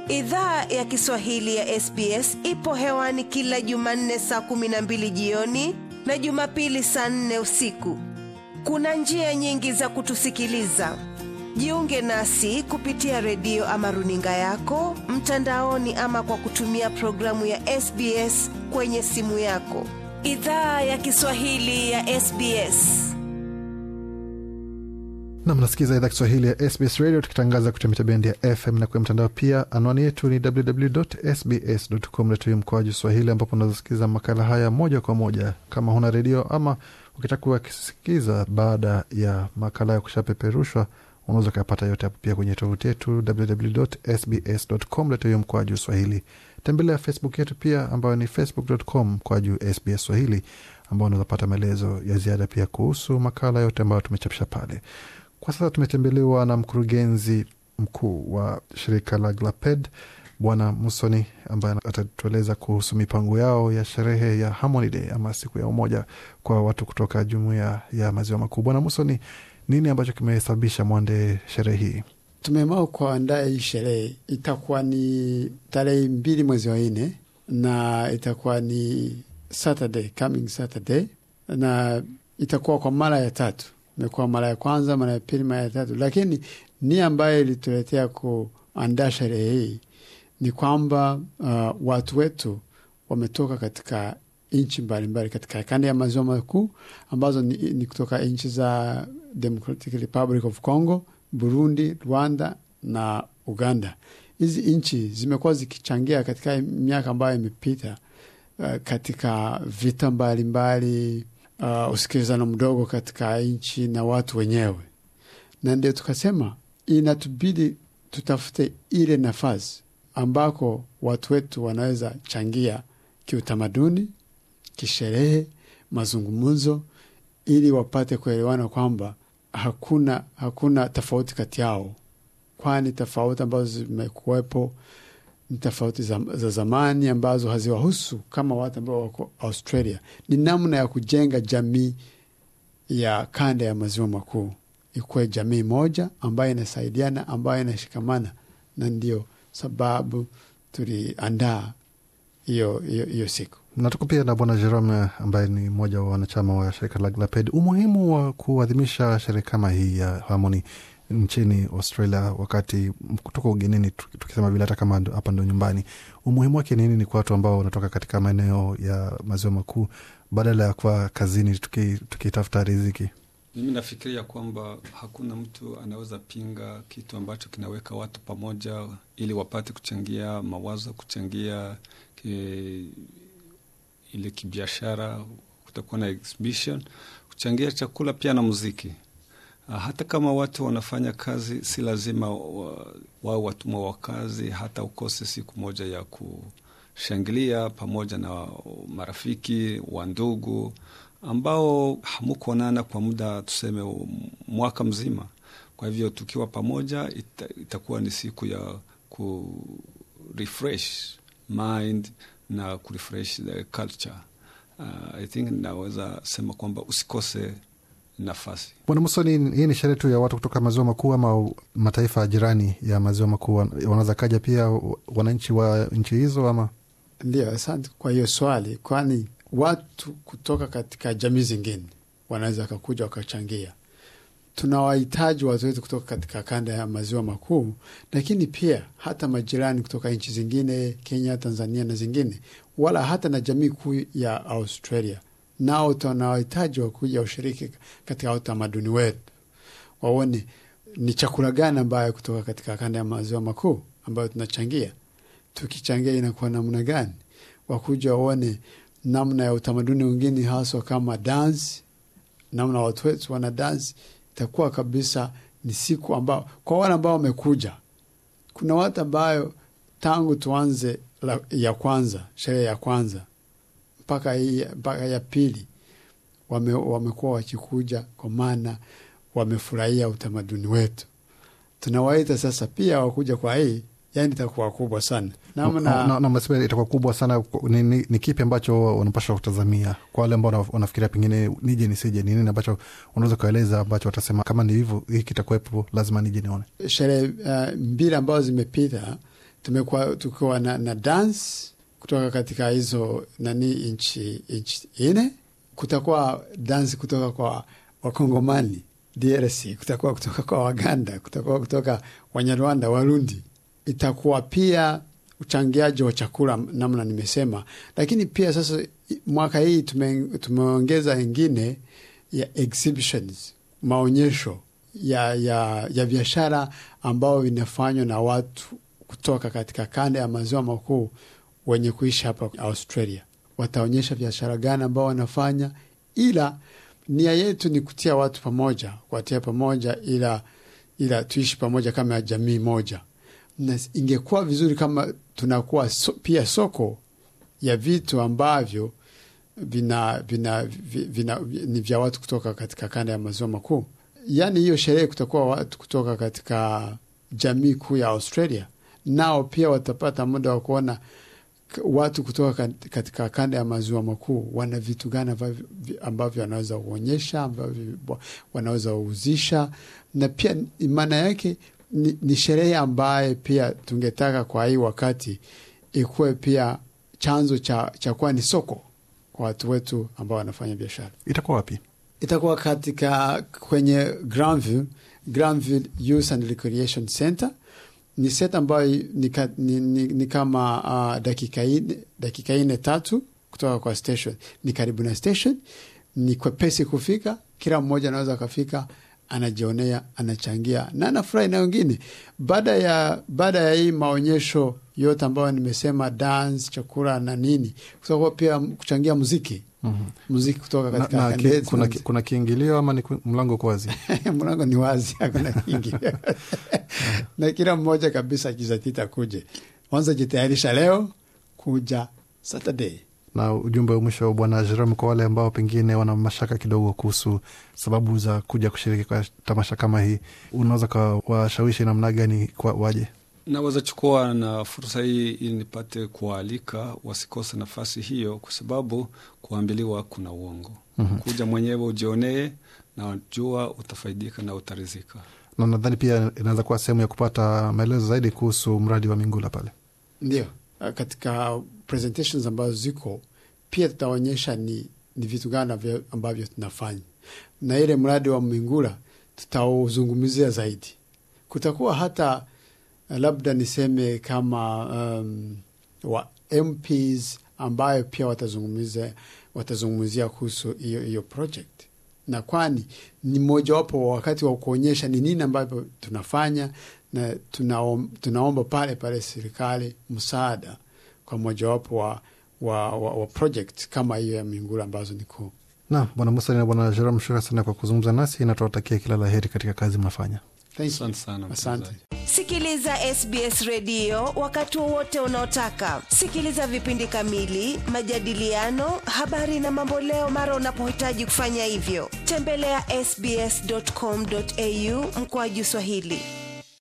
Idhaa ya Kiswahili ya SBS ipo hewani kila Jumanne saa kumi na mbili jioni na Jumapili saa nne usiku. Kuna njia nyingi za kutusikiliza. Jiunge nasi kupitia redio ama runinga yako mtandaoni, ama kwa kutumia programu ya SBS kwenye simu yako. Idhaa ya Kiswahili ya SBS. Nam, nasikiza idhaa Kiswahili ya SBS Radio tukitangaza kupitia mitabendi ya FM na kwenye mtandao pia. Anwani yetu ni www.sbs.com.au mkoaji Swahili, ambapo unazosikiza makala haya moja kwa moja kama huna redio ama ukitaka kuwasikiza baada ya makala ya kushapeperushwa unaweza ukayapata yote hapo pia kwenye tovuti yetu www.sbs.com.au mkoaji Swahili. Tembelea Facebook yetu pia ambayo ni facebook.com mkoaji SBS Swahili, ambao unaweza pata maelezo ya ziada pia kuhusu makala yote ambayo tumechapisha pale. Kwa sasa tumetembelewa na mkurugenzi mkuu wa shirika la Glaped Bwana Musoni ambaye atatueleza kuhusu mipango yao ya sherehe ya Harmony Day ama siku ya umoja kwa watu kutoka jumuiya ya maziwa makuu. Bwana Musoni, nini ambacho kimesababisha mwande sherehe hii? Tumeamua kuandaa hii sherehe, itakuwa ni tarehe mbili mwezi wa nne na itakuwa ni Saturday, coming Saturday, na itakuwa kwa mara ya tatu. Imekuwa mara ya kwanza, mara ya pili, mara ya tatu, lakini ni ambayo ilituletea kuandaa sherehe hii ni kwamba uh, watu wetu wametoka katika nchi mbalimbali katika kanda ya maziwa makuu ambazo ni, ni kutoka nchi za Democratic Republic of Congo, Burundi, Rwanda na Uganda. Hizi nchi zimekuwa zikichangia katika miaka ambayo imepita uh, katika vita mbalimbali uh, usikilizano mdogo katika nchi na watu wenyewe, na ndio tukasema inatubidi tutafute ile nafasi ambako watu wetu wanaweza changia kiutamaduni, kisherehe, mazungumzo, ili wapate kuelewana kwamba hakuna hakuna tofauti kati yao, kwani tofauti ambazo zimekuwepo ni tofauti za, za zamani ambazo haziwahusu kama watu ambao wako Australia. Ni namna ya kujenga jamii ya kanda ya maziwa makuu ikuwe jamii moja ambayo inasaidiana, ambayo inashikamana, na ndio sababu tuliandaa hiyo hiyo siku na tuko pia na Bwana Jerome ambaye ni mmoja wa wanachama wa shirika la Glaped. Umuhimu wa kuadhimisha sherehe kama hii ya Harmony nchini Australia wakati kutoka ugenini, tukisema vile, hata kama hapa ndo nyumbani, umuhimu wake nini? Ni kwa watu ambao wanatoka katika maeneo ya maziwa makuu badala ya kuwa kazini tukitafuta tuki riziki. Mimi nafikiria kwamba hakuna mtu anaweza pinga kitu ambacho kinaweka watu pamoja ili wapate kuchangia mawazo, kuchangia ki, ile kibiashara. Kutakuwa na exhibition, kuchangia chakula pia na muziki. Hata kama watu wanafanya kazi, si lazima wao wa watumwa wa kazi. Hata ukose siku moja ya kushangilia pamoja na marafiki wa ndugu ambao hamukuonana kwa muda tuseme mwaka mzima. Kwa hivyo tukiwa pamoja ita, itakuwa ni siku ya ku refresh mind na ku refresh the culture. Uh, I think naweza sema kwamba usikose nafasi. Bwana Musoni, hii ni sherehe tu ya watu kutoka maziwa makuu ama mataifa jirani ya maziwa makuu wanaweza kaja pia wananchi wa nchi hizo ama? Ndio, asante kwa hiyo swali, kwani watu kutoka katika jamii zingine wanaweza wakakuja wakachangia. Tunawahitaji watu wetu kutoka katika kanda ya maziwa makuu, lakini pia hata majirani kutoka nchi zingine, Kenya, Tanzania na zingine, wala hata na jamii kuu ya Australia, nao tunawahitaji wakuja ushiriki katika utamaduni wetu, waone ni chakula gani ambayo kutoka katika kanda ya maziwa makuu ambayo tunachangia. Tukichangia inakuwa namna gani, wakuja waone namna ya utamaduni wengine haswa kama dansi, namna watu wetu wana dansi. Itakuwa kabisa ni siku ambao kwa wale ambao wamekuja, kuna watu ambayo tangu tuanze la, ya kwanza sherehe ya kwanza mpaka hii mpaka ya pili wame, wamekuwa wakikuja kwa maana wamefurahia utamaduni wetu. Tunawaita sasa pia wakuja kwa hii yani itakuwa kubwa sana namna itakuwa kubwa sana. Ni, ni, ni kipi ambacho wanapasha kutazamia kwa wale ambao wanafikiria pengine nije nisije? Ni nini ambacho unaweza ukaeleza ambacho watasema kama ni hivyo hiki kitakuwepo lazima nije nione? Sherehe uh, mbili ambazo zimepita tumekuwa tukiwa na, na dance kutoka katika hizo nani nchi nchi nne. Kutakuwa dance kutoka kwa Wakongomani DRC, kutakuwa kutoka kwa Waganda, kutakuwa kutoka Wanyarwanda, Warundi. Itakuwa pia uchangiaji wa chakula namna nimesema, lakini pia sasa mwaka hii tume, tumeongeza ingine ya exhibitions, maonyesho ya, ya, ya biashara ambayo vinafanywa na watu kutoka katika kanda ya maziwa makuu wenye kuishi hapa Australia. Wataonyesha biashara gani ambao wanafanya, ila nia yetu ni kutia watu pamoja, kuwatia pamoja, ila ila tuishi pamoja kama jamii moja, na ingekuwa vizuri kama tunakuwa so, pia soko ya vitu ambavyo vina, vina, vina, ni vya watu kutoka katika kanda ya maziwa makuu. Yaani hiyo sherehe kutakuwa watu kutoka katika jamii kuu ya Australia, nao pia watapata muda wa kuona watu kutoka katika kanda ya maziwa makuu wana vitu gani ambavyo wanaweza kuonyesha, ambavyo wanaweza kuuzisha, na pia maana yake ni, ni sherehe ambaye pia tungetaka kwa hii wakati ikuwe pia chanzo cha, cha kuwa ni soko kwa watu wetu ambao wanafanya biashara. Itakuwa wapi? Itakuwa katika kwenye Granville, Granville Youth and Recreation Center ni set ambayo ni, ni, ni, ni kama uh, dakika ine, dakika ine tatu kutoka kwa station. Ni karibu na station, ni kwepesi kufika, kila mmoja anaweza akafika, anajionea, anachangia na anafurahi na wengine. Baada ya baada ya hii maonyesho yote ambayo nimesema, dance, chakula na nini, kutakuwa pia kuchangia muziki mm -hmm. muziki kutoka katika na, na, ki, kuna, ki, kuna kiingilio ama ni mlango kwa wazi? mlango ni wazi, hakuna kiingilio na kila mmoja kabisa akizatita kuje wanza jitayarisha leo kuja Saturday. Na ujumbe wa mwisho wa Bwana Jerome kwa wale ambao pengine wana mashaka kidogo kuhusu sababu za kuja kushiriki kwa tamasha kama hii, unaweza kawashawishi namna gani kwa waje? Naweza chukua na fursa hii ili nipate kuwaalika wasikose nafasi hiyo, kwa sababu kuambiliwa kuna uongo. mm -hmm. Kuja mwenyewe ujionee, na jua utafaidika na utarizika na nadhani pia inaweza kuwa sehemu ya kupata maelezo zaidi kuhusu mradi wa Mingula pale. Ndio, katika presentations ambazo ziko pia tutaonyesha ni, ni vitu gani ambavyo tunafanya, na ile mradi wa Mingula tutauzungumzia zaidi. Kutakuwa hata labda niseme kama um, wa MPs ambayo pia watazungumzia watazungumzia kuhusu hiyo hiyo project na kwani ni mojawapo wa wakati wa kuonyesha ni nini ambavyo tunafanya na tunaom, tunaomba pale pale serikali msaada kwa mojawapo wa, wa, wa, wa project kama hiyo ya Mingula ambazo ni kuu. Na Bwana Musa na Bwana Jerome, shukran sana kwa kuzungumza nasi na tunawatakia kila la heri katika kazi mnafanya. Asante sana. Asante. Sikiliza SBS redio wakati wowote unaotaka. Sikiliza vipindi kamili, majadiliano, habari na mamboleo mara unapohitaji kufanya hivyo. Tembelea ya sbs.com.au mkoaju Swahili.